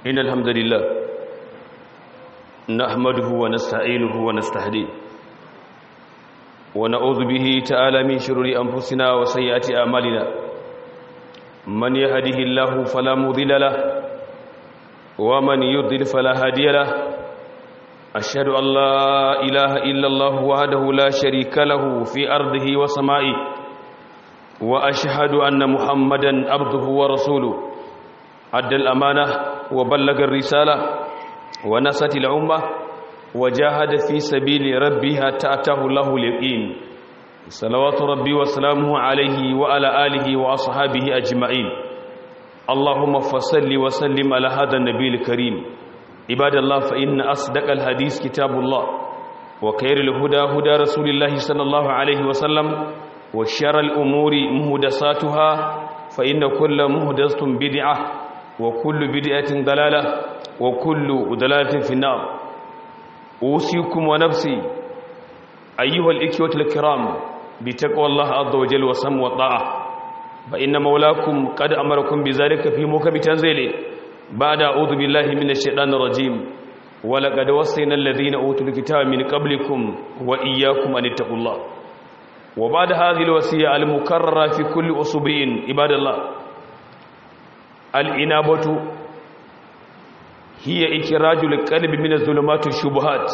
إن الحمد لله نحمده ونستعينه ونستهديه ونعوذ به تعالى من شرور أنفسنا وسيئات أعمالنا من يهده الله فلا مضل له ومن يضلل فلا هادي له أشهد أن لا إله إلا الله وحده لا شريك له في أرضه وسمائه وأشهد أن محمدا عبده ورسوله أدى الأمانة وبلغ الرسالة ونصت الأمة وجاهد في سبيل ربها تأته له اليقين صلوات ربي وسلامه عليه وعلى آله وأصحابه أجمعين اللهم فصل وسلم على هذا النبي الكريم عباد الله فإن أصدق الحديث كتاب الله وخير الهدى هدى رسول الله صلى الله عليه وسلم وشر الأمور مهدساتها فإن كل مهدسة بدعة وكل بدعة ضلالة وكل ضلالة في النار أوصيكم ونفسي أيها الإخوة الكرام بتقوى الله عز وجل وسم والطاعة فإن مولاكم قد أمركم بذلك في موكب تنزيله بعد أعوذ بالله من الشيطان الرجيم ولقد وصينا الذين أوتوا الكتاب من قبلكم وإياكم أن اتقوا الله وبعد هذه الوصية المكررة في كل أسبوع عباد الله الإنابة هي إخراج القلب من الظلمات الشبهات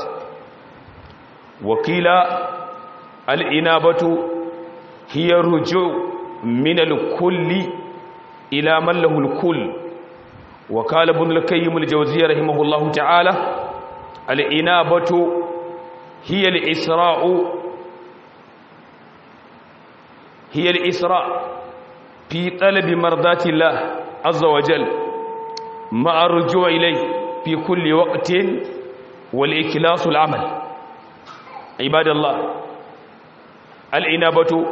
وقيل الإنابة هي الرجوع من الكل إلى من له الكل وقال ابن القيم الجوزية رحمه الله تعالى الإنابة هي الإسراء هي الإسراء في طلب مرضات الله عز وجل مع الرجوع إليه في كل وقت والإكلاس العمل عباد الله الإنابة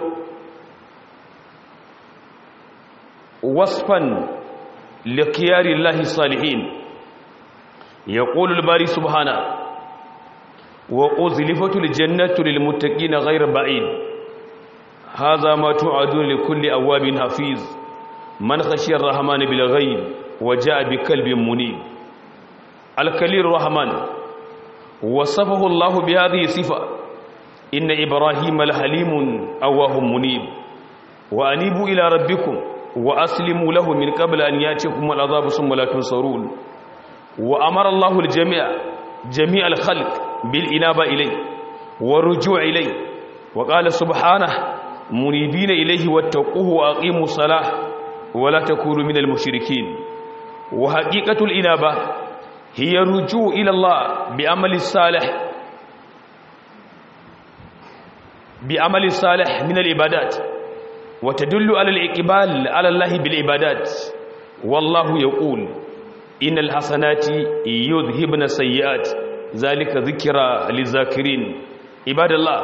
وصفا لخيار الله الصالحين يقول الباري سبحانه وأزلفت الجنة للمتقين غير بعيد هذا ما توعدون لكل أواب حفيظ من خشي الرحمن بالغيب وجاء بكلب منيب الكليل الرحمن وصفه الله بهذه الصفة إن إبراهيم لحليم أواه منيب وأنيبوا إلى ربكم وأسلموا له من قبل أن يأتيكم العذاب ثم لا تنصرون وأمر الله الجميع جميع الخلق بالإنابة إليه والرجوع إليه وقال سبحانه منيبين إليه واتقوه وأقيموا الصلاة ولا تكونوا من المشركين وحقيقة الإنابة هي الرجوع إلى الله بعمل الصالح بعمل الصالح من العبادات وتدل على الإقبال على الله بالعبادات والله يقول إن الحسنات يذهبن السيئات ذلك ذكرى للذاكرين عباد الله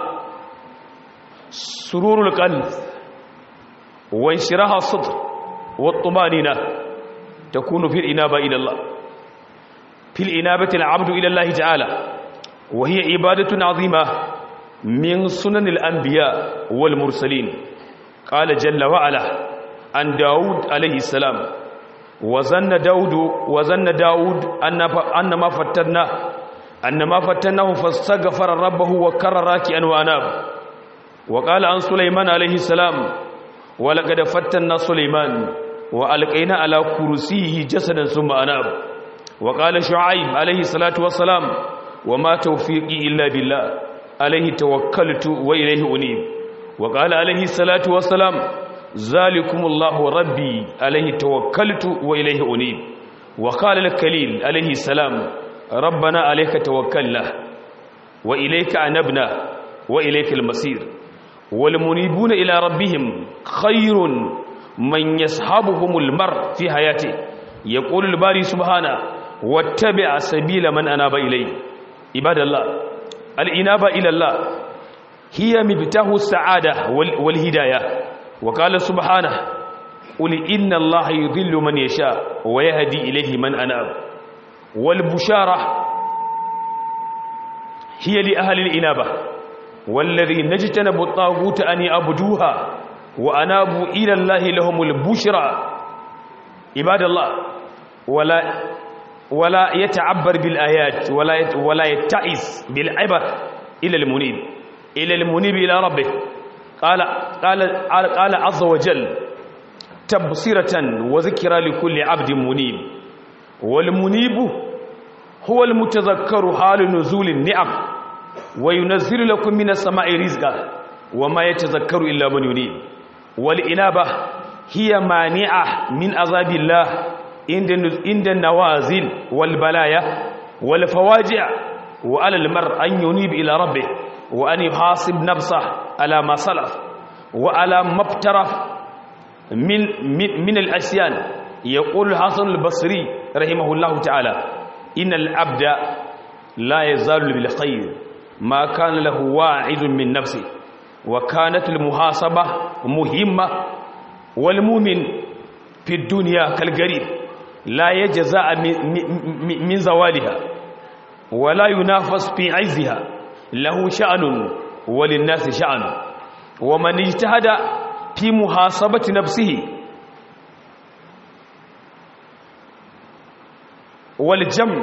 سرور القلب وانشراح الصدر والطمانينة تكون في الإنابة إلى الله في الإنابة العبد إلى الله تعالى وهي عبادة عظيمة من سنن الأنبياء والمرسلين قال جل وعلا عن داود عليه السلام وظن داود وظن داود أن أن ما فتناه أن ما فتناه فاستغفر ربه وكر راكعا وأناب وقال عن سليمان عليه السلام ولقد فتنا سليمان وألقينا على كرسيه جسدا ثم أناب وقال شعيب عليه الصلاة والسلام وما توفيقي إلا بالله عليه توكلت وإليه أنيب وقال عليه الصلاة والسلام ذلكم الله ربي عليه توكلت وإليه أنيب وقال الكليل عليه السلام ربنا عليك توكلنا وإليك أنبنا وإليك المصير والمنيبون إلى ربهم خير من يصحبهم المر في حياته يقول الباري سبحانه واتبع سبيل من أناب إليه عباد الله الإنابة إلى الله هي مفتاح السعادة والهداية وقال سبحانه قل إن الله يضل من يشاء ويهدي إليه من أناب والبشارة هي لأهل الإنابة والذين اجتنبوا الطاغوت أن يعبدوها وأنابوا إلى الله لهم البشرى عباد الله ولا ولا يتعبر بالآيات ولا ولا يتعس بالعبر إلى المنيب إلى المنيب إلى ربه قال قال قال عز وجل تبصرة وذكرى لكل عبد منيب والمنيب هو المتذكر حال نزول النعم وينزل لكم من السماء رزقا وما يتذكر إلا من ينيب والإنابة هي مانعة من عذاب الله عند النوازل والبلايا والفواجع وعلى المرء أن ينيب إلى ربه وأن يحاسب نفسه على ما سلف وعلى ما ابترف من, من, من الأسيان يقول الحسن البصري رحمه الله تعالى إن العبد لا يزال بالخير ما كان له واعظ من نفسه وكانت المحاسبة مهمة والمؤمن في الدنيا كالغريب لا يجزاء من زوالها ولا ينافس في عزها له شأن وللناس شأن ومن اجتهد في محاسبة نفسه والجمع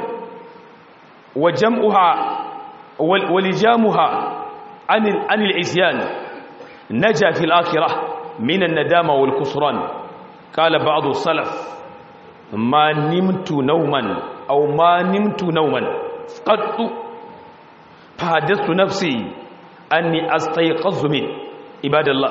وجمعها ولجامها عن عن العصيان نجا في الآخرة من الندامة والكسران قال بعض السلف ما نمت نوما أو ما نمت نوما قط فحدثت نفسي أني أستيقظ من عباد الله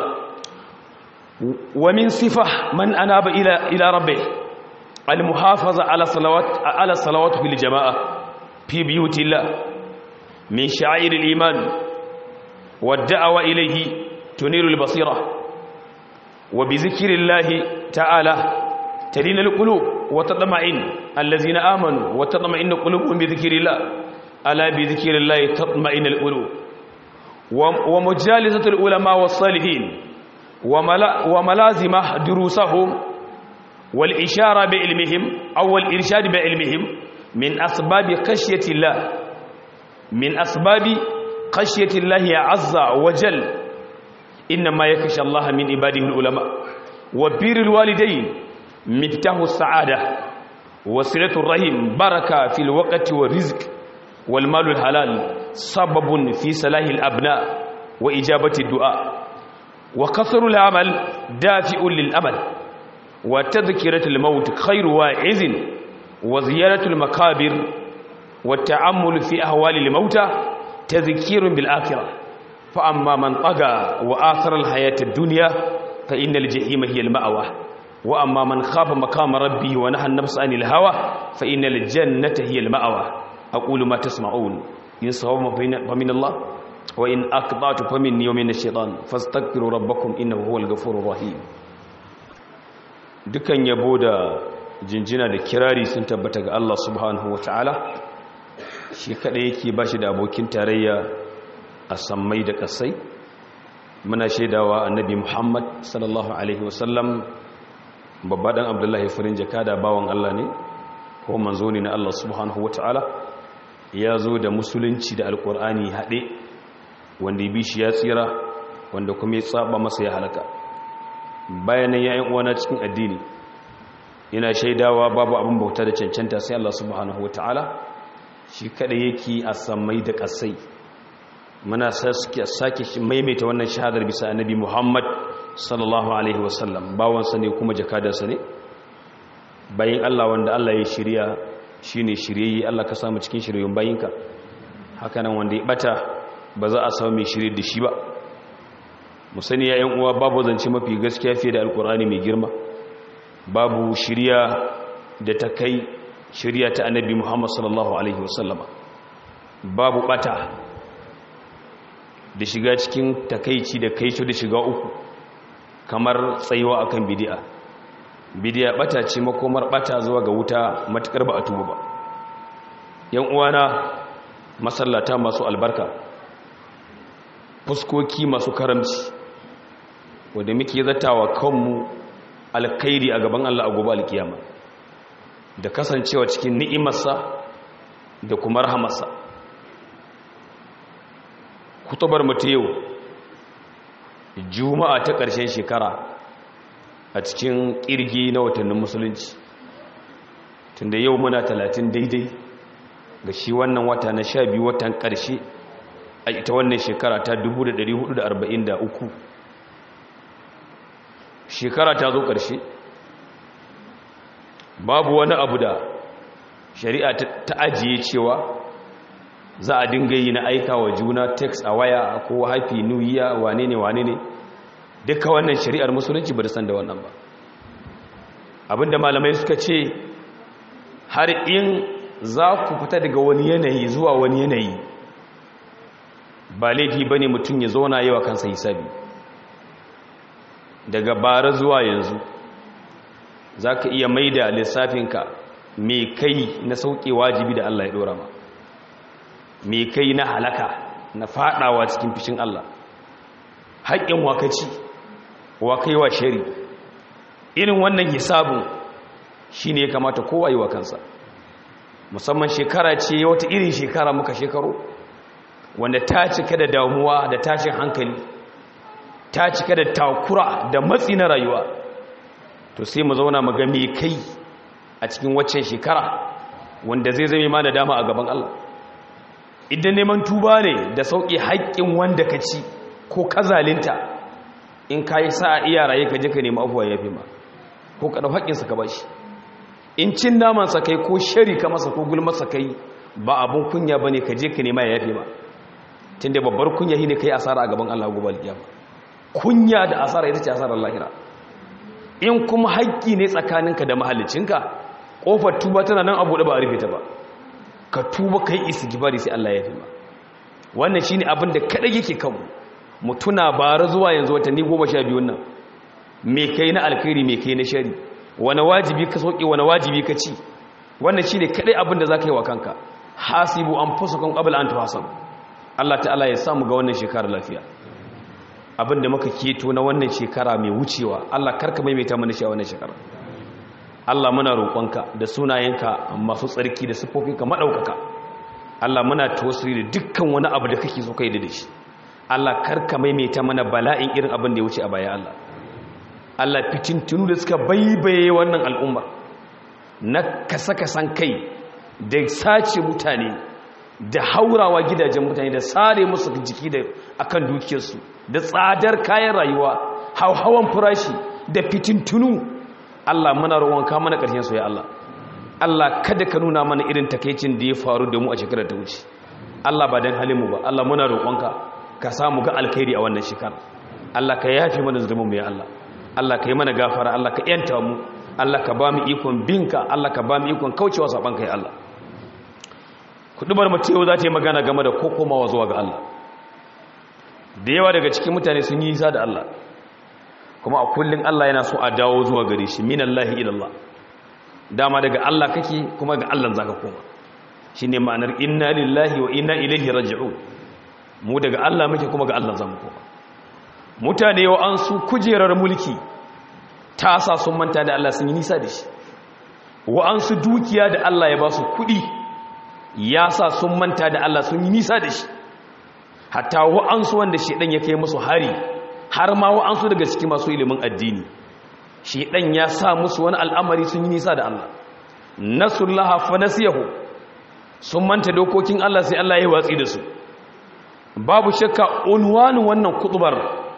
ومن صفة من أناب إلى إلى ربه المحافظة على صلوات على الصلوات في الجماعة في بيوت الله من شعائر الإيمان والدعوة إليه تنير البصيرة وبذكر الله تعالى تلين القلوب وتطمئن الذين آمنوا وتطمئن قلوبهم بذكر الله ألا بذكر الله تطمئن القلوب ومجالسة العلماء والصالحين وملازم دروسهم والإشارة بعلمهم أو الإرشاد بعلمهم من أسباب خشية الله من أسباب خشية الله عز وجل إنما يخشى الله من عباده العلماء وبر الوالدين مفتاح السعادة وصلة الرحم بركة في الوقت والرزق والمال الحلال سبب في صلاح الأبناء وإجابة الدعاء وكثر العمل دافع للأمل وتذكرة الموت خير واعز وزيارة المكابر والتعمل في أهوال الموتى تذكير بالآخرة فأما من طغى وآثر الحياة الدنيا فإن الجحيم هي المأوى وأما من خاف مقام ربه ونهى النفس عن الهوى فإن الجنة هي المأوى أقول ما تسمعون إن صوم فمن الله وإن أقضعت فمني ومن الشيطان فاستغفروا ربكم إنه هو الغفور الرحيم dukan yabo da jinjina da kirari sun tabbata ga Allah subhanahu wataala shi kada yake bashi da abokin tarayya a sammai da kasai muna shaidawa annabi Muhammad sallallahu alaihi wasallam babba dan Abdullahi farin jakada bawan Allah ne ko manzo ne na Allah subhanahu wataala ya zo da musulunci da alkur'ani haɗe wanda ya bi shi ya tsira wanda kuma ya tsaba masa ya halaka bayanan yayin uwana cikin addini ina shaidawa babu abin bauta da cancanta sai Allah subhanahu wataala shi kada yake a samai da kasai muna sake maimaita wannan shahadar bisa annabi Muhammad sallallahu alaihi wasallam bawansa ne kuma jakadarsa ne bayan Allah wanda Allah ya shirya shine shiryayye Allah ka samu cikin shiryoyin bayinka hakanan wanda ya bata ba za a samu mai shirye da shi ba mu sani ya yan uwa babu zance mafi gaskiya fiye da alkur'ani mai girma babu shirya da ta kai shirya ta annabi Muhammad sallallahu alaihi wasallama babu bata da shiga cikin takaici da kaico da shiga uku kamar tsayuwa akan bid'a bid'a bata ce makomar bata zuwa ga wuta matukar ba a tuba ba yan uwana masallata masu albarka fuskoki masu karamci wanda muke zatawa kanmu alkhairi a gaban Allah a gobe alkiyama da kasancewa cikin ni'imarsa da kuma rahamarsa kutubar mutu yau juma'a ta ƙarshen shekara a cikin ƙirgi na watannin musulunci tunda yau muna talatin daidai ga shi wannan wata na sha biyu watan ƙarshe a ita wannan shekara ta 1443 shekara ta zo ƙarshe babu wani abu da shari'a ta ajiye cewa za a dinga yi na aika wa juna text a waya ko happy new year wane ne wane ne duka wannan shari'ar musulunci ba da san da wannan ba abinda malamai suka ce har in za ku fita daga wani yanayi zuwa wani yanayi ba laifi ba ne mutum ya zauna yawa kansa hisabi daga bara zuwa yanzu za ka iya mai da lissafinka mai kai na sauƙi wajibi da Allah ya ɗora ma mai kai na halaka na faɗawa cikin fishin Allah haƙƙin wakaci wa kai wa shari irin wannan hisabin shi ne ya kamata kowa yi wa kansa musamman shekara ce wata irin shekara muka shekaru wanda ta cika da damuwa da tashin hankali ta cika da takura da matsi na rayuwa to sai mu zauna mu ga me kai a cikin waccan shekara wanda zai zame ma da dama a gaban Allah idan neman tuba ne da sauƙi haƙƙin wanda ka ci ko ka zalinta in ka yi sa'a iya raye ka je ka nemi abuwa ya fi ma ko ka ɗau haƙƙinsa ka bashi in cin namansa kai ko shari ka masa ko gulmasa kai ba abun kunya ba ne ka je ka nema ya yafe ma tun da babbar kunya shi ne ka yi asara a gaban Allah gobe alƙiyama kunya da asara ita ce asarar lahira in kuma haƙƙi ne tsakaninka da mahalicinka ƙofar tuba tana nan abu da ba a rufe ta ba ka tuba ka yi isigibari sai Allah ya yafe ma wannan shine abin da kaɗai yake kanmu mu tuna bara zuwa yanzu watanni goma sha biyun nan me kai na alkhairi me kai na shari wani wajibi ka sauke wani wajibi ka ci wannan shi ne kaɗai abin da za ka yi wa kanka hasibu an fusa kan ƙabal an tuhasan Allah ta'ala ya samu ga wannan shekara lafiya abin da muka keto na wannan shekara mai wucewa Allah karka maimaita mana shi a wannan shekara Allah muna roƙonka da sunayenka masu tsarki da siffofinka maɗaukaka Allah muna tawassuli da dukkan wani abu da kake so kai da shi Allah karka maimaita mana bala'in irin abin da ya wuce a baya Allah Allah fitintunu da suka baibaye wannan al'umma na kasa-kasan kai da sace mutane da haurawa gidajen mutane da sare musu jiki da akan dukiyarsu da tsadar kayan rayuwa hauhawan farashi da fitintunu Allah muna roƙonka mana ƙarshen su ya Allah Allah kada ka nuna mana irin takeicin da ya faru da mu a shekarar ta wuce Allah ba dan halin mu ba Allah muna roƙonka ka samu ga alkhairi a wannan shekara Allah ka yafe mana zulmin mu ya Allah Allah ka yi mana gafara Allah ka yanta mu Allah ka ba mu ikon binka Allah ka ba mu ikon kaucewa saban kai Allah kudubar mu yau za ta yi magana game da kokomawa zuwa ga Allah da yawa daga cikin mutane sun yi nisa da Allah kuma a kullun Allah yana so a dawo zuwa gare shi minallahi ila Allah dama daga Allah kake kuma ga Allah zaka koma shine ma'anar inna lillahi wa inna ilaihi raji'un mu daga Allah muke kuma ga Allah zamu koma mutane wa an su kujerar mulki ta sa sun manta da Allah sun yi nisa da shi wa an su dukiya da Allah ya ba su kudi ya sa sun manta da Allah sun yi nisa da shi hatta wa an su wanda shedan ya kai musu hari har ma wa an su daga cikin masu ilimin addini shedan ya sa musu wani al'amari sun yi nisa da Allah nasullaha fa nasiyahu sun manta dokokin Allah sai Allah ya watsi da su babu shakka unwanin wannan kutubar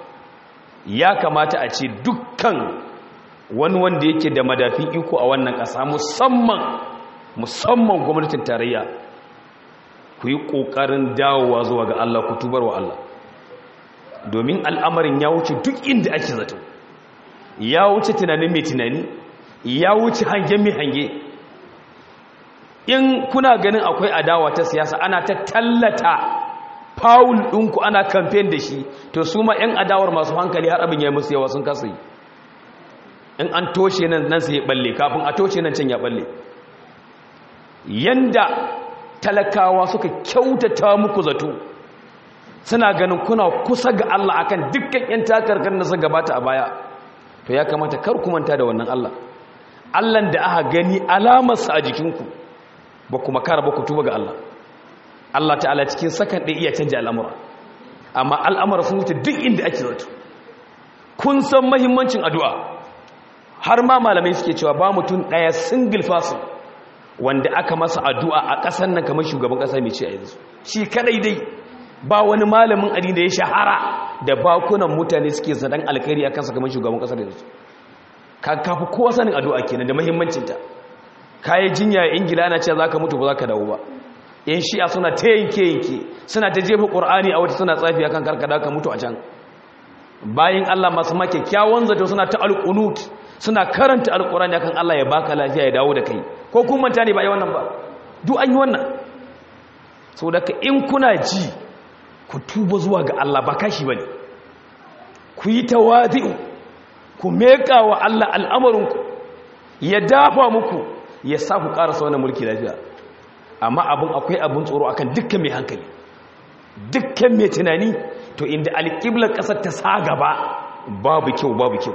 ya kamata a ce dukkan wani wanda yake da madafin iko a wannan ƙasa musamman musamman gwamnatin tarayya ku yi ƙoƙarin dawowa zuwa ga Allah ku tubar wa Allah domin al'amarin ya wuce duk inda ake zato ya wuce tunanin mai tunani ya wuce hangen mai hange in kuna ganin akwai adawa ta siyasa ana ta tallata faul ɗinku ana kamfen da shi to su ma 'yan adawar masu hankali har abin ya musu yawa sun kasa yi in an toshe nan nan sai ya balle kafin a toshe nan can ya balle yanda talakawa suka kyautata muku zato suna ganin kuna kusa ga Allah akan dukkan 'yan takarkar da suka gabata a baya to ya kamata kar ku manta da wannan Allah Allah da aka gani alamarsa a jikinku ba kuma kara ba ku tuba ga Allah Allah ta'ala cikin sakan ɗaya iya canja al'amura amma al'amura sun wuce duk inda ake zato kun san mahimmancin addu'a har ma malamai suke cewa ba mutum ɗaya single person wanda aka masa addu'a a ƙasar nan kamar shugaban ƙasa mai ce a yanzu shi kadai dai ba wani malamin addini da ya shahara da bakunan mutane suke zaɗan alkhairi a kansa kamar shugaban ƙasar yanzu ka kafi kowa sanin addu'a kenan da muhimmancinta kayi jinya a ingila ana cewa za ka mutu ba za ka dawo ba yan shi'a suna ta yanke yanke suna ta jefa ƙur'ani a wata suna tsafi akan karkada ka mutu a can bayan allah masu ma kyakkyawan zato suna ta alƙunut suna karanta alƙur'ani akan allah ya baka lafiya ya dawo da kai ko kun manta ne ba yi wannan ba duk an yi wannan sau da ka in kuna ji ku tuba zuwa ga allah ba kashi ba ne ku yi tawazi'u ku meƙa wa allah al'amarinku ya dafa muku ya sa ku ƙarasa wannan mulki lafiya amma abin akwai abin tsoro akan dukkan mai hankali dukkan mai tunani to inda alƙiblar ƙasar ta sa gaba babu kyau babu kyau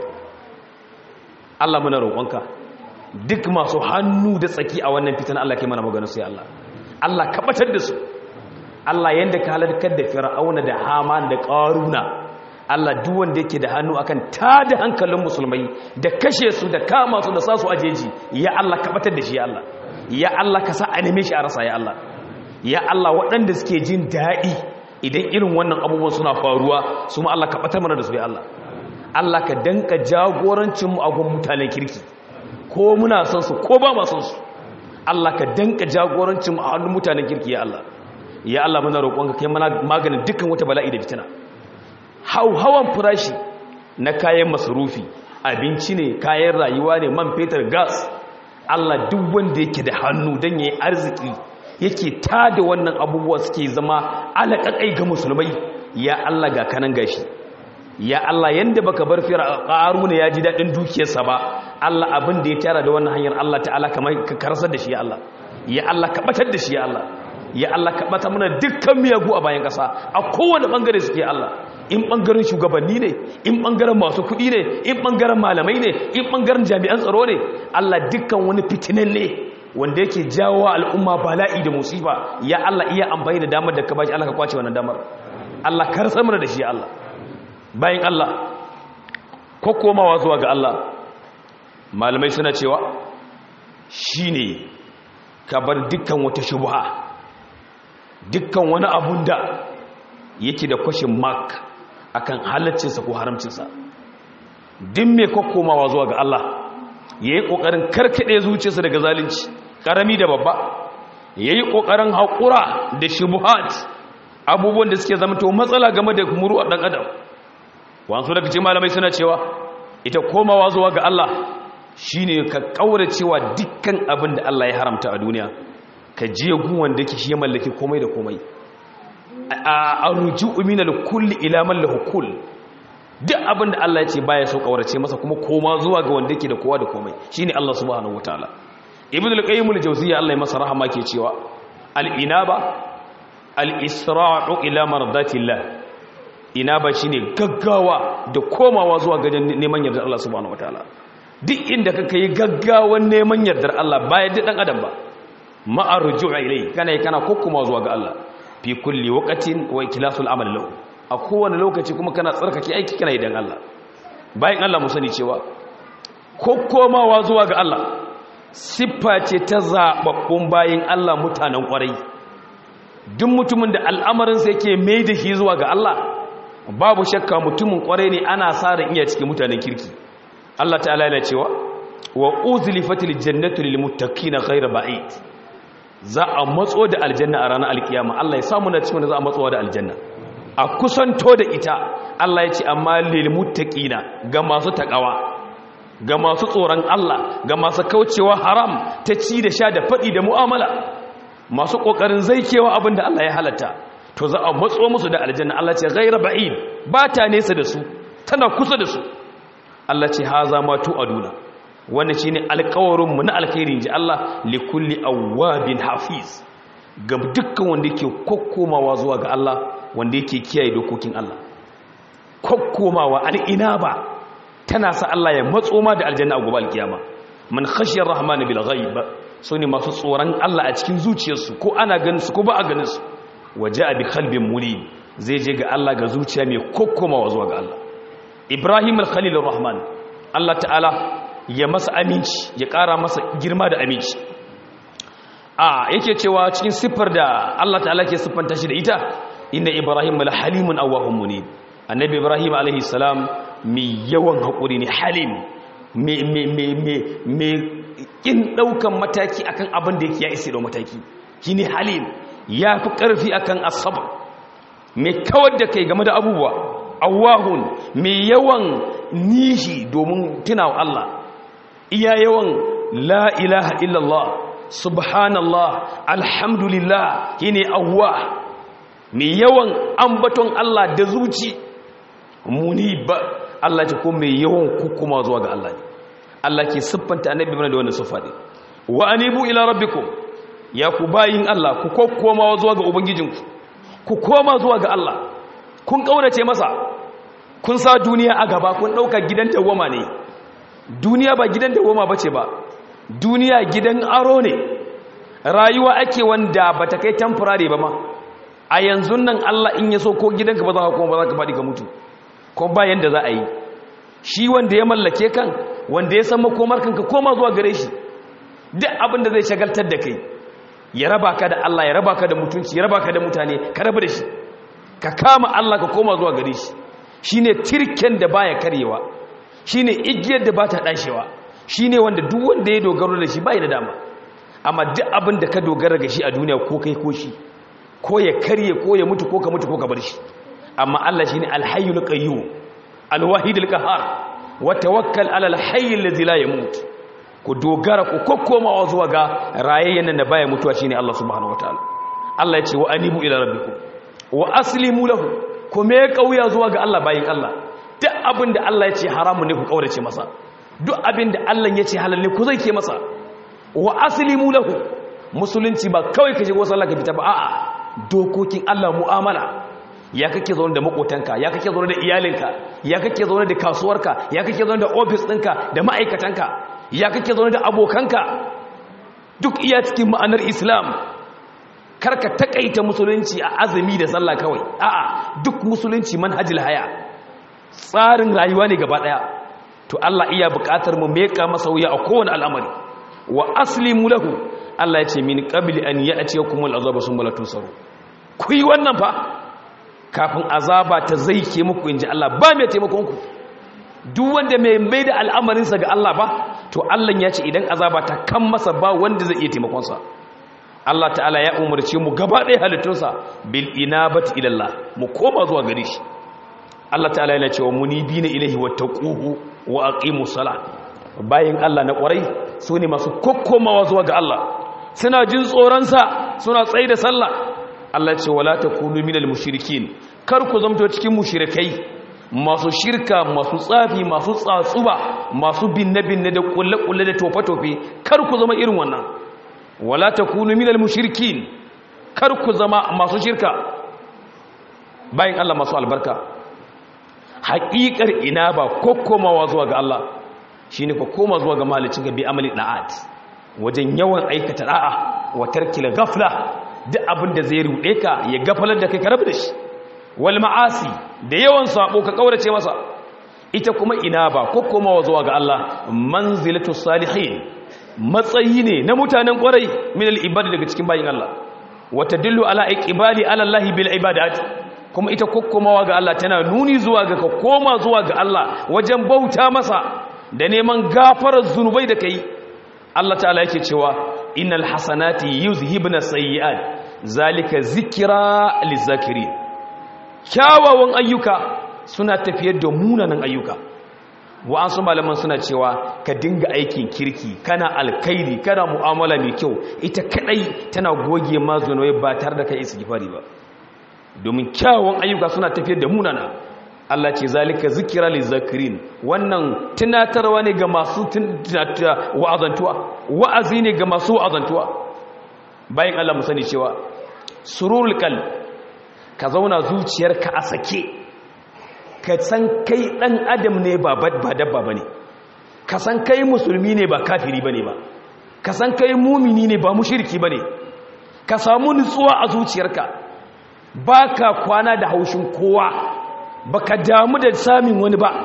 Allah muna roƙonka duk masu hannu da tsaki a wannan fitan Allah kai mana magana su ya Allah Allah kabatar da su Allah yanda ka halarkar da fir'auna da haman da ƙaruna Allah duk wanda yake da hannu akan tada hankalin musulmai da kashe su da kama su da sa su ajeji ya Allah kabatar da shi ya Allah ya Allah ka sa a neme shi a rasa ya Allah ya Allah waɗanda suke jin daɗi idan irin wannan abubuwan suna faruwa su ma Allah ka batar mana da su ya Allah Allah ka danka jagorancin mu a gun mutanen kirki ko muna son su ko ba ma son su Allah ka danka jagorancin mu a hannun mutanen kirki ya Allah ya Allah muna roƙonka kai mana maganin dukkan wata bala'i da fitina hauhawan farashi na kayan masarufi abinci ne kayan rayuwa ne man fetur gas Allah duk wanda yake da hannu don yayi arziki yake tada wannan abubuwa suke zama alaƙaƙai ga musulmai ya Allah ga kanan gashi ya Allah yanda baka bar fir'auna ya ji dadin dukiyarsa ba Allah abin da ya tara da wannan hanyar Allah ta'ala kamar ka karsar da shi ya Allah ya Allah ka batar da shi ya Allah ya Allah ka bata mana dukkan miyagu a bayan kasa a kowane bangare suke Allah in bangaren shugabanni ne in bangaren masu kuɗi ne in bangaren malamai ne in bangaren jami'an tsaro ne Allah dukkan wani fitinan ne wanda yake jawo al'umma bala'i da musiba ya Allah iya amfani da damar da ka bashi Allah ka kwace wannan damar Allah kar samar da shi ya Allah bayan Allah ko komawa zuwa ga Allah malamai suna cewa shine ka bar dukkan wata shubha dukkan wani abun da yake da kwashin mark akan halaccinsa ko haramcinsa din mai komawa zuwa ga Allah ya yi ƙoƙarin karkaɗe zuciyarsa daga zalunci ƙarami da babba ya yi ƙoƙarin haƙura da shubuhat abubuwan da suke zama to matsala game da muru a ɗan adam wasu daga ce malamai suna cewa ita komawa zuwa ga Allah shi ne ka ƙaura cewa dukkan abin da Allah ya haramta a duniya ka je gun wanda ke shi ya mallaki komai da komai a ruju uminal kulli ila man lahu kull duk abin da Allah ya ce baya so kaurace masa kuma koma zuwa ga wanda yake da kowa da komai shine Allah subhanahu wataala ibn al-qayyim al-jawziyya Allah ya masa rahama ke cewa al-inaba al-isra'u ila mardatillah inaba shine gaggawa da komawa zuwa ga neman yardar Allah subhanahu wataala duk inda kaka yi gaggawan neman yardar Allah baya da dan adam ba ma'a ruju'a ilai kana kana kokkuma zuwa ga Allah fi kulli waqtin wa ikhlasul amal lahu a kowane lokaci kuma kana tsarkake aiki kana idan Allah bayan Allah mu sani cewa kokkomawa zuwa ga Allah siffa ce ta zababbun bayin Allah mutanen kwarai duk mutumin da al'amarin sa yake mai da shi zuwa ga Allah babu shakka mutumin kwarai ne ana sa ran iya cikin mutanen kirki Allah ta'ala yana cewa wa uzlifatil jannatu lil muttaqina ghayra ba'id za a matso da aljanna a ranar alkiyama Allah ya samu na cikin da za a matsowa da aljanna a kusanto da ita Allah ya ce amma lil muttaqina ga masu takawa ga masu tsoron Allah ga masu kaucewa haram ta ci da sha da fadi da mu'amala masu kokarin zaikewa abinda Allah ya halatta to za a matso musu da aljanna Allah ce ghayra ba'id ba ta nesa da su tana kusa da su Allah ce haza ma tu aduna wannan shine alƙawarin mu na alkhairi ji Allah li kulli awwabin hafiz ga dukkan wanda yake kokkomawa zuwa ga Allah wanda yake kiyaye dokokin Allah kokkomawa al'inaba tana sa Allah ya matso ma da aljanna a gobe alkiyama man khashiyar rahman bil ghaib sune masu tsoron Allah a cikin zuciyarsu ko ana ganin su ko ba a ganin su waja'a bi qalbin munib zai je ga Allah ga zuciya mai kokkomawa zuwa ga Allah Ibrahim al-Khalil rahman Allah ta'ala ya masa aminci ya ƙara masa girma da aminci a yake cewa cikin siffar da Allah ta'ala ke siffanta shi da ita inna ibrahim la halimun awwahum munib annabi ibrahim alaihi salam mai yawan hakuri ne halim me me me me me kin daukan mataki akan abin da yake ya isi da mataki shine halim ya fi karfi akan asabr mai kawar da kai game da abubuwa awahun mai yawan nishi domin tunawa Allah iya yawan la ilaha illallah subhanallah alhamdulillah shine awwah mai yawan ambaton Allah da zuci muni ba Allah ce ko mai yawan kukuma zuwa ga Allah ne Allah ke siffanta annabi mana da wannan siffa ne wa anibu ila rabbikum ya ku bayin Allah ku kokkoma zuwa ga ubangijinku ku koma zuwa ga Allah kun kaurace masa kun sa duniya a gaba kun dauka gidan dawama ne duniya ba gidan dawama bace ba duniya gidan aro ne rayuwa ake wanda bata kai temporary ba ma a yanzu nan Allah in ya so ko gidanka ba za ka koma ba za ka faɗi ka mutu ko ba yanda za a yi shi wanda ya mallake kan wanda ya san makomar kanka koma zuwa gare shi duk abin da zai shagaltar da kai ya raba ka da Allah ya raba ka da mutunci ya raba ka da mutane ka raba da shi ka kama Allah ka koma zuwa gare shi shine tirken da baya karyewa shine igiyar da bata dashewa shine wanda duk wanda ya dogaro da shi bai da dama amma duk abin da ka dogara ga shi a duniya ko kai ko shi ko ya karye ko ya mutu ko ka mutu ko ka bar shi amma Allah shine al-hayyul qayyum al-wahidul qahhar wa tawakkal ala al-hayyil ladzi la yamut ku dogara ku kokkomawa zuwa ga rayayyen nan da baya mutuwa shine Allah subhanahu wataala Allah ya ce wa anibu ila rabbikum wa aslimu lahu ku me kauya zuwa ga Allah bayin Allah duk abin da Allah ya ce haramun ne ku kaurace masa duk abin da Allah ya ce halal ne ku zai ke masa wa aslimu lahu musulunci ba kawai ka shigo sallah ka fita ba a'a dokokin Allah mu'amala ya kake zaune da makotanka ya kake zaune da iyalinka ya kake zaune da kasuwarka ya kake zaune da ofis ɗinka da ma'aikatanka ya kake zaune da abokanka duk iya cikin ma'anar islam karka takaita musulunci a azumi da sallah kawai a'a duk musulunci manhajil haya tsarin rayuwa ne gaba daya to Allah iya buƙatar mu meka masa wuya a kowane al'amari wa aslimu lahu Allah ya ce min qabli an ya'tiyakum al'azabu summa la tunsaru ku yi wannan fa kafin azaba ta zaike muku inji Allah ba mai taimakon ku duk wanda mai mai da al'amarinsa ga Allah ba to Allah ya ce idan azaba ta kan masa ba wanda zai iya taimakonsa Allah ta'ala ya umarce mu gaba ɗaya halittunsa bil inabati ila Allah mu koma zuwa gare shi Allah ta'ala yana cewa munibina ilaihi wattaquhu wa aqimus salat bayin Allah na ƙwarai su ne masu kokkomawa zuwa ga Allah suna jin tsoronsa suna tsaye da sallah Allah ce wala takunu minal mushrikin kar ku zamto cikin mushrikai masu shirka masu tsafi masu tsatsuba masu binne-binne da kulle-kulle da tofe-tofe kar ku zama irin wannan wala takunu minal mushrikin kar ku zama masu shirka bayan Allah masu albarka haƙiƙar ina ba kokkomawa zuwa ga Allah shine ko koma zuwa ga malicin ga bi amali da'at wajen yawan aikata da'a wa tarkil ghafla duk abin da zai rude ka ya gafalar da kai ka rabu da shi wal ma'asi da yawan sabo ka kaurace masa ita kuma ina ba ko komawa zuwa ga Allah manzilatu salihin matsayi ne na mutanen kwarai min al ibadi daga cikin bayin Allah wa tadullu ala iqbali ala Allah bil ibadat kuma ita kokkomawa ga Allah tana nuni zuwa ga ka koma zuwa ga Allah wajen bauta masa da neman gafarar zunubai da kai Allah ta'ala yake cewa innal hasanati yuzhibna sayyi'at zalika zikra lizakirin kyawawan ayyuka suna tafiyar da munanan ayyuka wa'ansu malaman suna cewa ka dinga aikin kirki kana alkairi kana mu'amala mai kyau ita kadai tana goge ma zunubai ba tare da kai istighfari ba domin kyawawan ayyuka suna tafiyar da munana Allah ce zalika zikira lizakirin wannan tunatarwa ne ga masu wa'azantuwa wa'azi ne ga masu wa'azantuwa bayan Allah mu sani cewa sururul qalb ka zauna zuciyarka a sake ka san kai dan adam ne ba ba dabba bane ka san kai musulmi ne ba kafiri bane ba ka san kai mumini ne ba mushriki bane ka samu nutsuwa a zuciyarka baka kwana da haushin kowa baka damu da samin wani ba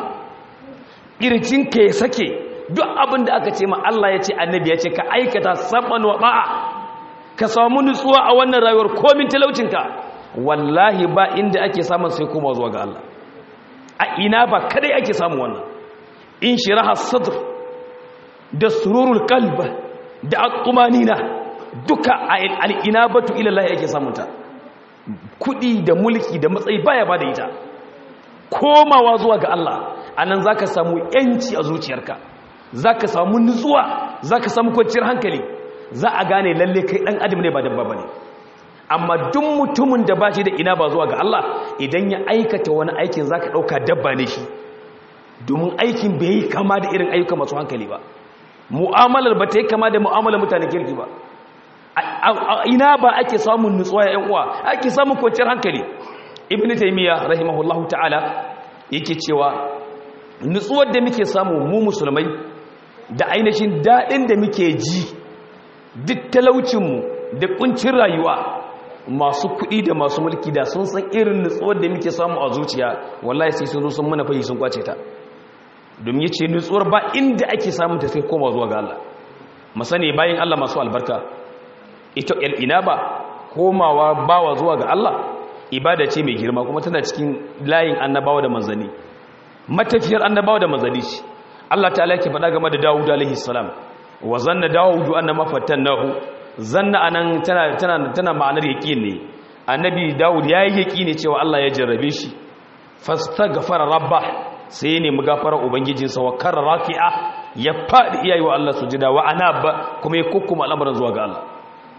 ka ya sake duk abin da aka ce ma Allah ya ce annabi ya ce ka aikata saban wa ba'a ka samu nutsuwa a wannan rayuwar komin talaucinka wallahi ba inda ake samun sai koma zuwa ga Allah a ina ba kadai ake samu wannan in shiraha sadr da sururul qalb da at-tumanina duka al-inabatu ila Allah yake samunta kudi da mulki da matsayi baya bada ita komawa zuwa ga Allah anan zaka samu yanci a zuciyarka zaka samu nutsuwa zaka samu kwanciyar hankali za a gane lalle kai dan adam ne ba dabba bane amma duk mutumin da bashi da ina ba zuwa ga Allah idan ya aikata wani aikin zaka dauka dabba ne shi domin aikin bai yi kama da irin ayyuka masu hankali ba mu'amalar ba ta yi kama da mu'amalar mutane kirki ba ina ba ake samun nutsuwa ya uwa ake samun kwanciyar hankali ibn taymiya rahimahullahu ta'ala yake cewa nutsuwar da muke samu mu musulmai da ainihin daɗin da muke ji duk talaucinmu da kuncin rayuwa masu kuɗi da masu mulki da sun san irin nutsuwar da muke samu a zuciya wallahi sai sun zo sun mana fahi sun kwace ta domin yace nutsuwar ba inda ake samun ta sai koma zuwa ga Allah masani bayan Allah masu albarka ita ina ba komawa bawa zuwa ga Allah ibada ce mai girma kuma tana cikin layin annabawa da manzanni matafiyar annabawa da manzanni ce Allah ta'ala yake faɗa game da Dawud alaihi salam wa zanna Dawud annama fatannahu zanna anan tana tana tana ma'anar yaqin ne annabi Dawud yayi yaqini cewa Allah ya jarrabe shi fastaghfara rabbah sai ne mu gafara ubangijinsa wa karra raki'a ya fadi iyayi wa Allah sujada wa anaba kuma ya kukkuma al'amuran zuwa ga Allah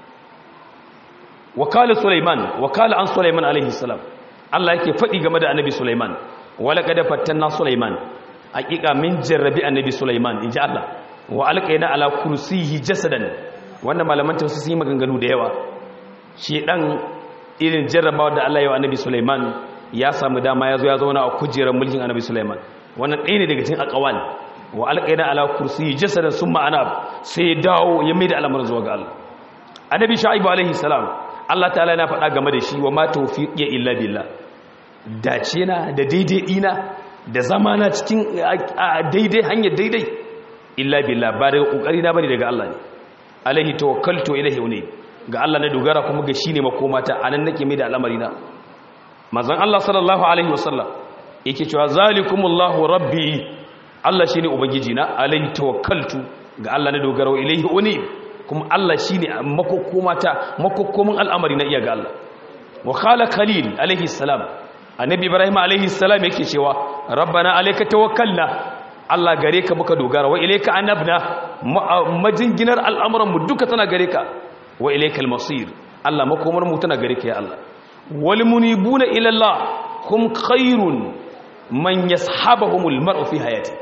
wakala Sulaiman wakala an Sulaiman alaihi salam Allah yake fadi game da annabi Sulaiman wala kad fattanna Sulaiman hakika min jarrabi annabi Sulaiman inji Allah wa alqaina ala kursiyi jasadan wannan malaman tafsir sun yi maganganu da yawa shi dan irin jarrabawa da Allah ya wa annabi Sulaiman ya samu dama ya zo ya zauna a kujerar mulkin annabi Sulaiman wannan ɗaya ne daga cikin aqwal wa alqaina ala kursiyi jasadan summa anab sai ya dawo ya mai da al'amarin zuwa ga Allah annabi Shu'aib alaihi salam Allah ta'ala yana faɗa game da shi wa ma tawfiqi illa billah dace na da daidai dina da zamana cikin daidai hanyar daidai illa billah ba daga kokari na bane daga Allah ne alaihi tawakkaltu ilaihi unay ga Allah na dogara kuma ga shine makomata anan nake mai da al'amari na manzon Allah sallallahu alaihi wasallam yake cewa zalikumullahu rabbi Allah shine ubangiji na alaihi tawakkaltu ga Allah na dogara ilaihi unay kuma Allah shi ne makokomata makokomin al'amari na iya ga Allah wa khala khalil alaihi salam annabi ibrahim alaihi salam yake cewa rabbana alayka tawakkalna Allah gare ka muka dogara wa ilayka anabna majinginar al'amuran mu duka tana gare ka wa ilaykal masir Allah makomar mu tana gare ka ya Allah wal munibuna ila Allah hum khairun man yashabuhumul mar'u fi hayati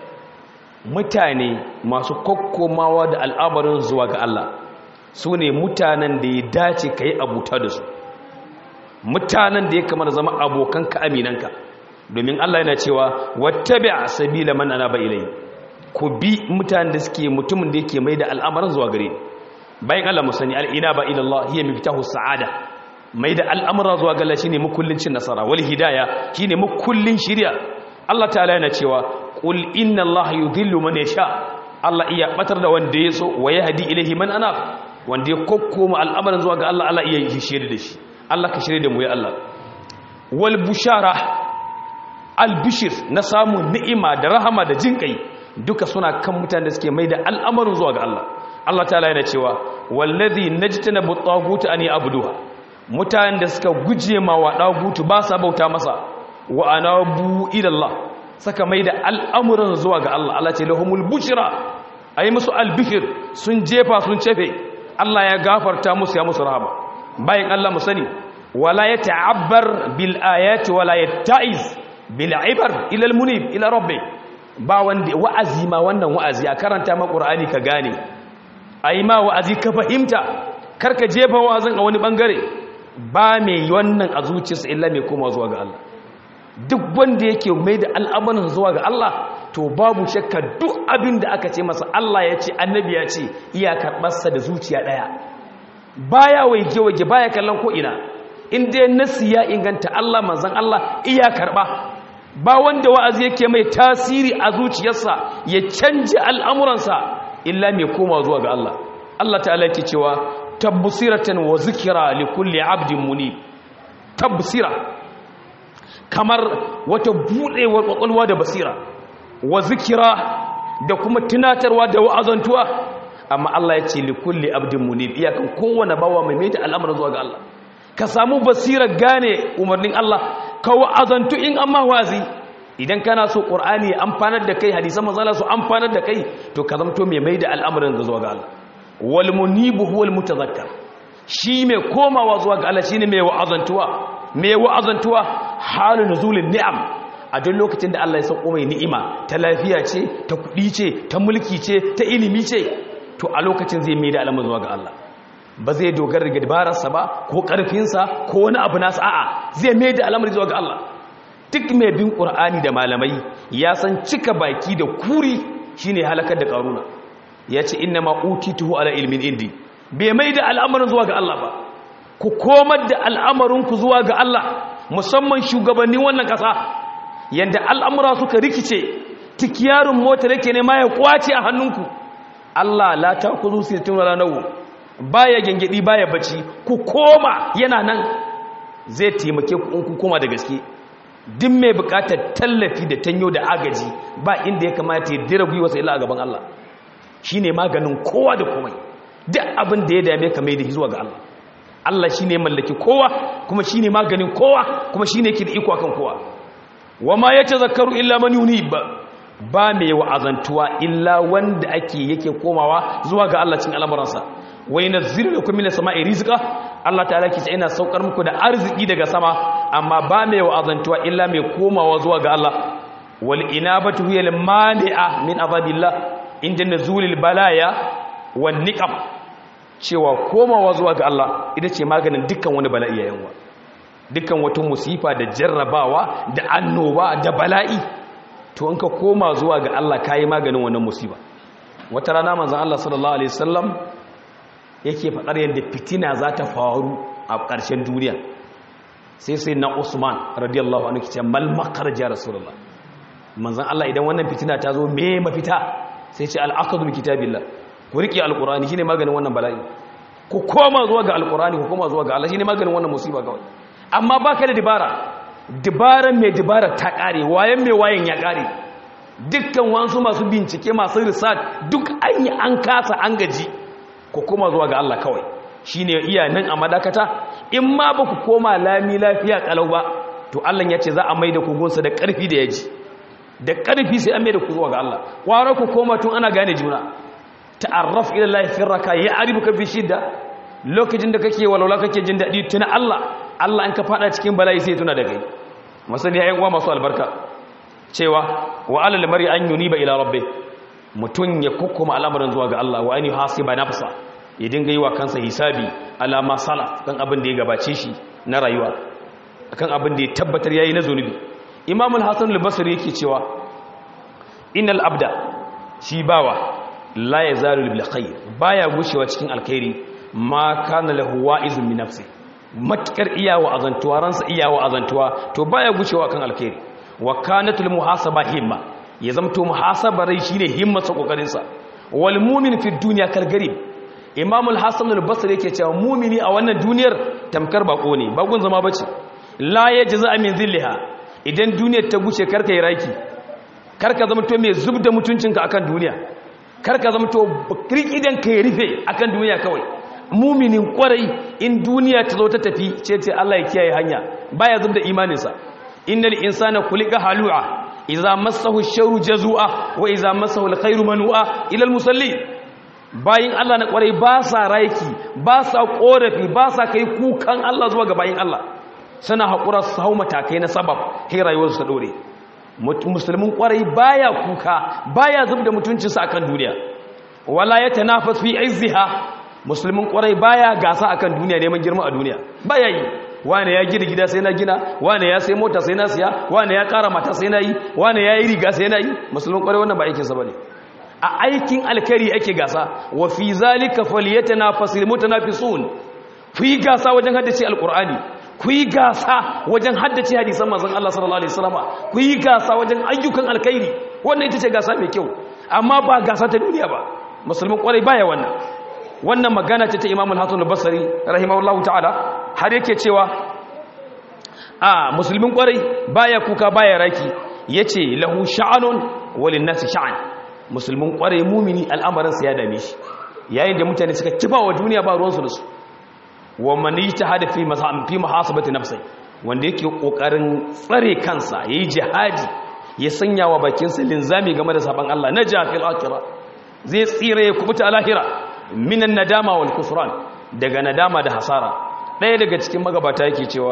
mutane masu kokkomawa da al'amarin zuwa ga Allah su ne mutanen da ya dace ka yi abuta da su mutanen da ya kamar zama abokanka aminanka domin Allah yana cewa wattabi a sabila man ana ba ilai ku bi mutanen da suke mutumin da yake mai da al'amarin zuwa gare bayan Allah mu sani al'ina ba ilallah hiya miftahu sa'ada mai da al'amura zuwa ga Allah shine mukullin cin nasara wal hidaya shine mukullin shiriya Allah ta'ala yana cewa qul inna allaha yudhillu man yasha Allah iya batar da wanda ya so wa yahdi ilayhi man ana wanda ya kokkoma al'amarin zuwa ga Allah Allah iya yi shirye da shi Allah ka shirye da mu ya Allah wal bushara al bishir na samun ni'ima da rahama da jinkai duka suna kan mutanen da suke maida al'amarin zuwa ga Allah Allah ta'ala yana cewa wallazi najtana bu tagut an ya'buduha mutanen da suka guje ma wa dagutu ba sa bauta masa wa anabu ila Allah saka mai da al'amuran zuwa ga Allah Allah ce lahumul bushira a yi musu albishir sun jefa sun cefe Allah ya gafarta musu ya musu rahama bayan Allah mu sani wala ya ta'abbar bil ayati wala ya ta'iz bil ibar ila al munib ila rabbi ba wanda wa'azi ma wannan wa'azi a karanta ma qur'ani ka gane ayi ma wa'azi ka fahimta karka jefa wa'azin a wani bangare ba mai wannan a zuciyarsa illa mai koma zuwa ga Allah duk wanda yake mai da al'amarin zuwa ga Allah to babu shakka duk abin da aka ce masa Allah ya ce annabi ya ce iya karɓarsa da zuciya ɗaya baya waige-waige baya kallon ko'ina inda nasi ya inganta Allah manzan Allah iya karɓa ba wanda wa'azi yake mai tasiri a zuciyarsa ya canja al'amuransa illa mai koma zuwa ga Allah Allah ta'ala yake cewa tabbsiratan wa zikra li kulli 'abdin munib tabbsira kamar wata budewar kwakwalwa da basira wa zikira da kuma tunatarwa da wa'azantuwa amma Allah ya ce li kulli 'abdin munib iyakan kowane bawa mai mai da al'amarin zuwa ga Allah ka samu basirar gane umarnin Allah ka wa'azantu in amma wazi idan kana so qur'ani amfanar da kai hadisan manzala su amfanar da kai to ka zamto mai mai da al'amarin da zuwa ga Allah wal munibu huwal mutazakkar shi mai komawa zuwa ga Allah shine mai wa'azantuwa mai wa'azantuwa halu nuzulin ni'am a duk lokacin da Allah ya sauko mai ni'ima ta lafiya ce ta kudi ce ta mulki ce ta ilimi ce to a lokacin zai mai da al'amarin zuwa ga Allah ba zai dogara da dabararsa ba ko ƙarfinsa ko wani abu nasa a'a zai mai da al'amari zuwa ga Allah duk mai bin ƙur'ani da malamai ya san cika baki da kuri shine halakar da ƙaruna ya ce inna ma utituhu ala ilmin indi bai mai da al'amarin zuwa ga Allah ba ku komar da al'amarinku zuwa ga Allah musamman shugabannin wannan ƙasa yanda al'amura suka rikice tikiyarin motar yake ne ma ya kwace a hannunku Allah la ta kuzu sittin wala nawu baya gengedi baya bacci ku koma yana nan zai taimake ku in ku koma da gaske duk mai bukatar tallafi da tanyo da agaji ba inda ya kamata ya dira gwiwa sai a gaban Allah shine maganin kowa da komai duk abin da ya dame ka mai da zuwa ga Allah Allah shine mallaki kowa kuma shine maganin kowa kuma shine yake da iko akan kowa wama yatazakkaru illa man yunib ba mai wa'azantuwa illa wanda ake yake komawa zuwa ga Allah cikin al'amuransa wai nazzilu lakum minas sama'i rizqa Allah ta'ala ke ce ina saukar muku da arziki daga sama amma ba mai wa'azantuwa illa mai komawa zuwa ga Allah wal inabatu hiya al mani'a min azabillah inda nuzulil balaya wan niqam cewa komawa zuwa ga Allah ita ce maganin dukkan wani bala'i yayin wa dukkan wata musifa da jarrabawa da annoba da bala'i to in ka koma zuwa ga Allah kayi maganin wannan musiba wata rana manzon Allah sallallahu alaihi wasallam yake faɗar yadda fitina za ta faru a ƙarshen duniya sai sai na usman radiyallahu anhu kice mal makharaj ya rasulullah manzon Allah idan wannan fitina ta zo me mafita sai ce al-aqdu bi kitabillah ku rike alqur'ani shine maganin wannan bala'i ku koma zuwa ga alqur'ani ku koma zuwa ga Allah shine maganin wannan musiba kawai amma baka da dibara dibaran mai dibara ta kare wayan mai wayan ya kare dukkan wasu masu bincike masu research duk an yi an kasa an gaji ku koma zuwa ga Allah kawai shi ne iya nan a madakata in ma ba ku koma lami lafiya kalau ba to Allah ya ce za a mai da kugunsa da ƙarfi da yaji da ƙarfi sai an mai da ku zuwa ga Allah kwara ku koma tun ana gane juna ta'arraf ila Allah fi raka ya aribuka fi shidda lokacin da kake walwala kake jin daɗi tuna Allah Allah in ka fada cikin bala'i sai tuna da kai masani ya uwa masu albarka cewa wa alal mari an yuniba ila rabbi mutum ya kukkuma al'amarin zuwa ga Allah wa ainihi hasiba nafsa ya dinga yi wa kansa hisabi alama sala kan abin da ya gabace shi na rayuwa kan abin da ya tabbatar yayi na zunubi imam al-hasan al-basri yake cewa innal abda shi bawa la yazalu bil khair baya gushewa cikin alkhairi ma kana lahu wa'izun min nafsi matkar iyawa azantuwa ransa iyawa azantuwa to baya gushewa kan alkhairi wa kanatul muhasaba himma ya zamto muhasabarai shine himmatsa kokarinsa wal mu'min fi dunya kal garib imam al-hasan al-basri yake cewa mu'mini a wannan duniyar tamkar bako ne bakon zama bace la yajza min zillaha idan duniyar ta guce karka yi raki karka zamto mai zubda mutuncinka akan duniya karka zamto kirkidan ka ya rufe akan duniya kawai muminin kwarai in duniya ta zo ta tafi ce ce Allah ya kiyaye hanya baya zubda imaninsa innal insana khuliqa halu'a idza massahu sharru jazua wa idza massahu alkhairu manua ila almusalli bayin Allah na kwarai ba sa raiki ba sa korafi ba sa kai kukan Allah zuwa ga bayin Allah suna hakura su hau matakai na sabab sai rayuwarsu ta dore musulmin kwarai baya kuka baya zubda mutuncinsa akan duniya wala yatanafas fi izziha musulmin kwarai baya gasa akan duniya neman girma a duniya baya yi wane ya gina gida sai na gina wane ya sai mota sai na siya wane ya kara mata sai na yi wane ya yi riga sai na yi musulmin kwarai wannan ba aikinsa ba ne a aikin alkari ake gasa wa fi zalika falyatanafasul mutanafisun ku yi gasa wajen haddace alqur'ani ku yi gasa wajen haddace hadisan manzon Allah sallallahu alaihi wasallam ku yi gasa wajen ayyukan alkhairi wannan ita ce gasa mai kyau amma ba gasa ta duniya ba musulmin kwarai baya wannan wannan magana ce ta Imam al-Hasan al-Basri rahimahullahu ta'ala har yake cewa a musulmin kwarai baya kuka baya raki yace lahu sha'anun walin nasi sha'an musulmin kwarai mumini al'amarin sa ya dame shi yayin da mutane suka kifa wa duniya ba ruwansu da su wa man yajtahada fi masam fi muhasabati nafsi wanda yake kokarin tsare kansa yayi jihadi ya sanya wa bakin sa linzami game da saban Allah na jafil akhirah zai tsire ya kubuta a lahira minan nadama wal kufran daga nadama da hasara ɗaya daga cikin magabata yake cewa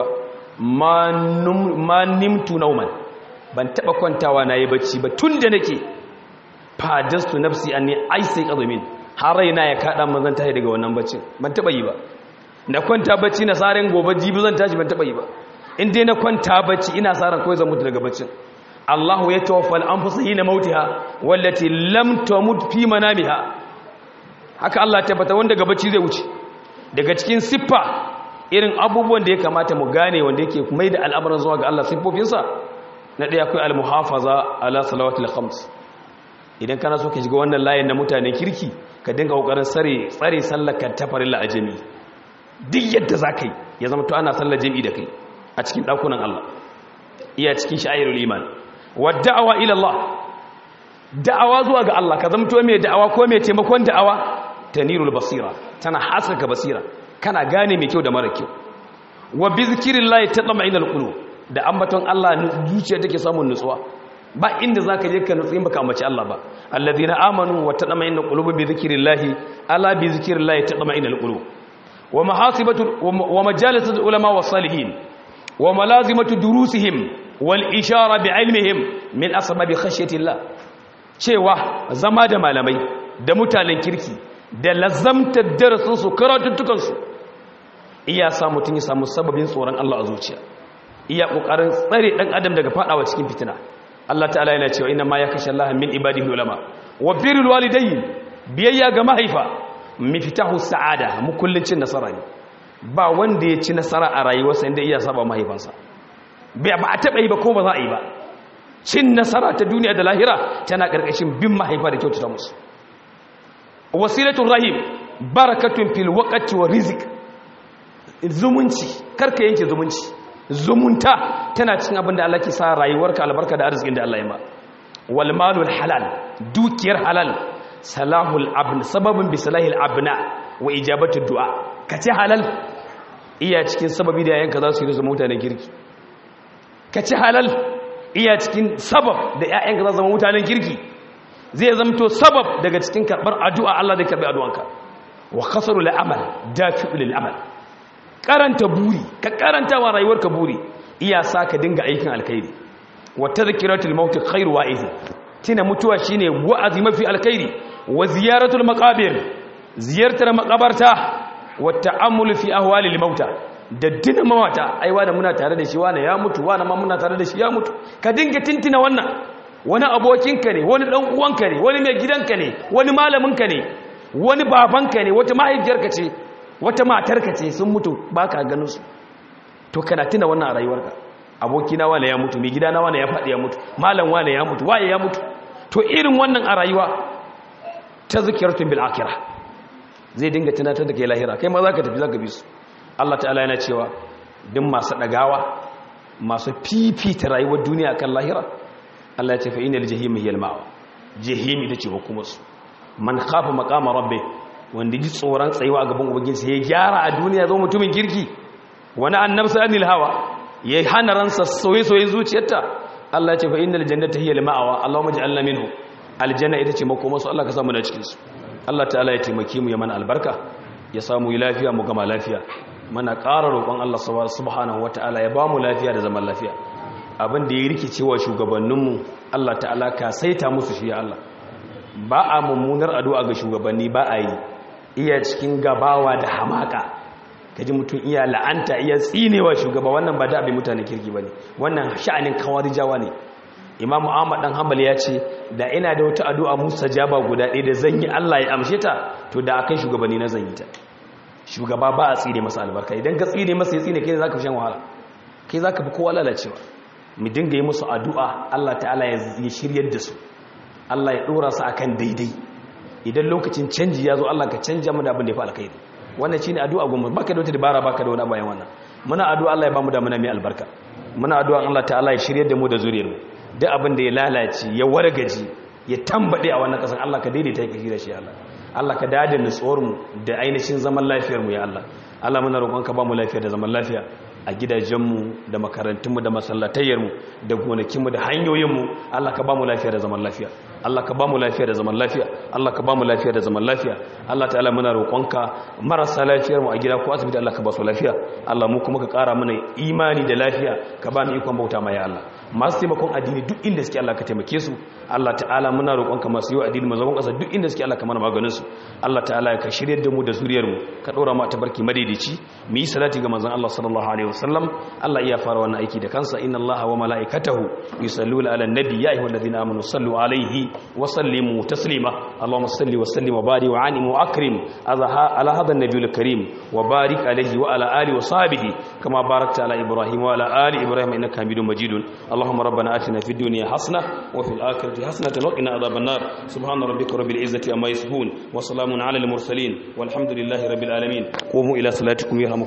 ma nimtu nauman ban taɓa kwantawa na yi bacci ba tun da nake fadastu nafsi an ne ai sai ƙazumin har raina ya kaɗa mazan tashi daga wannan baccin ban taɓa yi ba na kwanta bacci na tsarin gobe jibi zan tashi ban taɓa yi ba in dai na kwanta bacci ina tsarin kawai zan mutu daga baccin Allahu ya tawaffal anfusa hina mautiha wallati lam tamut fi manamiha haka Allah ya tabbata wanda daga bacci zai wuce daga cikin siffa irin abubuwan da ya kamata mu gane wanda yake mai da al'amuran zuwa ga Allah siffofinsa na ɗaya akwai al-muhafaza ala salawatul khams idan kana so ka shiga wannan layin na mutanen kirki ka dinga kokarin sare tsare sallar ka ta farilla a jami'i duk yadda za ka yi ya zama to ana sallar jami'i da kai a cikin ɗakunan Allah iya cikin sha'irul iman wa da'awa ila Allah da'awa zuwa ga Allah ka zama to mai da'awa ko mai taimakon da'awa tanirul basira tana haskaka basira kana gane mai kyau da mara kyau wa bi zikrillahi tatma'innul qulub da ambaton Allah zuciya take samun nutsuwa ba inda zaka je ka nutsu in baka ambaci Allah ba alladhina amanu wa tatma'innul qulub bi zikrillahi ala bi zikrillahi tatma'innul qulub wa mahasibatu wa majalisul ulama was salihin wa malazimatu durusihim wal ishara bi ilmihim min asbabi khashyatillah cewa zama da malamai da mutanen kirki da lazamtar darasinsu karatuttukansu iya sa mutum ya samu sababin tsoron Allah a zuciya iya ƙoƙarin tsare ɗan adam daga faɗawa cikin fitina Allah ta'ala yana cewa ina ma ya kashe Allah min ibadihi ulama wa birrul walidayni biyayya ga mahaifa miftahu sa'ada mukullin cin nasara ne ba wanda ya ci nasara a rayuwarsa inda iya saba mahaifansa ba a taɓa yi ba ko ba za a yi ba cin nasara ta duniya da lahira tana ƙarƙashin bin mahaifa da kyautata musu wasilatun rahim barakatun fil waqti wa rizq zumunci karka yanke zumunci zumunta tana cikin abin da Allah ke sa rayuwarka albarka da arzikin da Allah ya ma wal malul halal dukiyar halal salahul abn sababin bi salahil abna wa ijabatu du'a kace halal iya cikin sababi da yayanka za su yi zama mutanen kirki kace halal iya cikin sabab da yayanka za su zama mutanen kirki zai zamto sabab daga cikin karbar addu'a Allah zai karbi addu'anka wa khasaru lil amal dafi'u lil amal karanta buri ka karanta wa rayuwarka buri iya sa ka dinga aikin alkhairi wa tadhkiratul maut khairu wa'iz tina mutuwa shine wa'azi mafi alkhairi wa ziyaratul maqabir ziyartar makabarta wa ta'ammul fi ahwalil mauta da dina mawata aiwa da muna tare da shi wani ya mutu wani ma muna tare da shi ya mutu ka dinga tintina wannan wani abokinka ne wani ɗan uwanka ne wani mai gidanka ne wani malaminka ne wani babanka ne wata mahaifiyarka ce wata matarka ce sun mutu ba ka ganin su to kana tuna wannan a rayuwarka abokina wane ya mutu mai gidana wane ya faɗi ya mutu malam wane ya mutu waye ya mutu to irin wannan a rayuwa ta zikiratun bil akira zai dinga tunatar da kai lahira kai ma za ka tafi za ka bi su Allah ta'ala yana cewa duk masu ɗagawa masu fifita rayuwar duniya kan lahira Allah ya ce fa inal jahima hiya al-ma'wa jahimi tace hukumarsu man khafa maqama rabbi wanda ji tsoron tsayuwa a gaban ubangiji ya gyara a duniya zo mutumin kirki wani annabsa anil hawa ya hana ransa soye-soye zuciyarta Allah ya ce fa innal jannata hiya al-ma'wa Allahumma ij'alna minhu aljanna ita ce makomarsu Allah ka samu na cikin su Allah ta'ala ya taimake mu ya mana albarka ya samu yi lafiya mu gama lafiya mana ƙara roƙon Allah subhanahu wata'ala ya ba mu lafiya da zaman lafiya abin da ya rikice wa shugabanninmu Allah ta'ala ka saita musu shi ya Allah ba a mummunar addu'a ga shugabanni ba a yi iya cikin gabawa da hamaka kaji mutum iya la'anta iya tsinewa shugaba wannan ba da abin mutane kirki bane wannan sha'anin kawarijawa ne Imam Ahmad dan Hanbali ya ce da ina da wata addu'a mustajaba guda ɗaya da zan yi Allah ya amshe ta to da akai shugabanni na zan yi ta shugaba ba a tsine masa albarka idan ka tsine masa ya tsine kai zaka fi shan wahala kai zaka fi kowa lalacewa mu dinga yi musu addu'a Allah ta'ala ya shiryar da su Allah ya ɗora su akan daidai idan lokacin canji ya zo Allah ka canja mu da abin da ya fi alkhairi wannan shine addu'a goma baka da wata dabara baka da wani bayan wannan muna addu'a Allah ya bamu da muna mai albarka muna addu'a Allah ta'ala ya shirye da mu da zuriyar mu duk abin da ya lalace ya wargaji ya tambade a wannan kasan Allah ka daidaita ya kashi da shi Allah Allah ka dade nutsuwar mu da ainihin zaman lafiyar mu ya Allah Allah muna roƙon ka ba mu lafiya da zaman lafiya a gidajenmu da makarantunmu da masallatayyarmu da gonakinmu da hanyoyinmu Allah ka ba mu lafiya da zaman lafiya Allah ka ba mu lafiya da zaman lafiya Allah ka ba mu lafiya da zaman lafiya Allah ta'ala muna roƙonka marasa lafiyar mu a gida ko asibiti Allah ka ba su lafiya Allah mu kuma ka ƙara mana imani da lafiya ka ba mu ikon bauta ma ya Allah masu taimakon addini duk inda suke Allah ka taimake su Allah ta'ala muna roƙonka masu yi addini mazaban ƙasa duk inda suke Allah ka mana maganin su Allah ta'ala ka shiryar da mu da zuriyar mu ka ɗora mu a tabarki madaidaici mu yi salati ga manzon Allah sallallahu alaihi wasallam Allah iya fara wannan aiki da kansa inna Allah wa mala'ikatahu yusalluna 'alan nabi ya ayyuhalladhina amanu sallu 'alaihi wa sallimu taslima Allahumma salli wa sallim wa barik wa anim wa akrim ala hadha an-nabiyil karim wa barik 'alaihi wa ala alihi wa sahbihi kama barakta 'ala Ibrahim wa ala ali Ibrahim innaka Hamidum Majidun Allahumma rabbana atina fid dunya hasana wa fil akhirati hasanatan wa qina adhaban nar subhana rabbika rabbil izzati amma yasifun wa salamun 'alal mursalin walhamdulillahi rabbil alamin qumu ila salatikum yarhamukum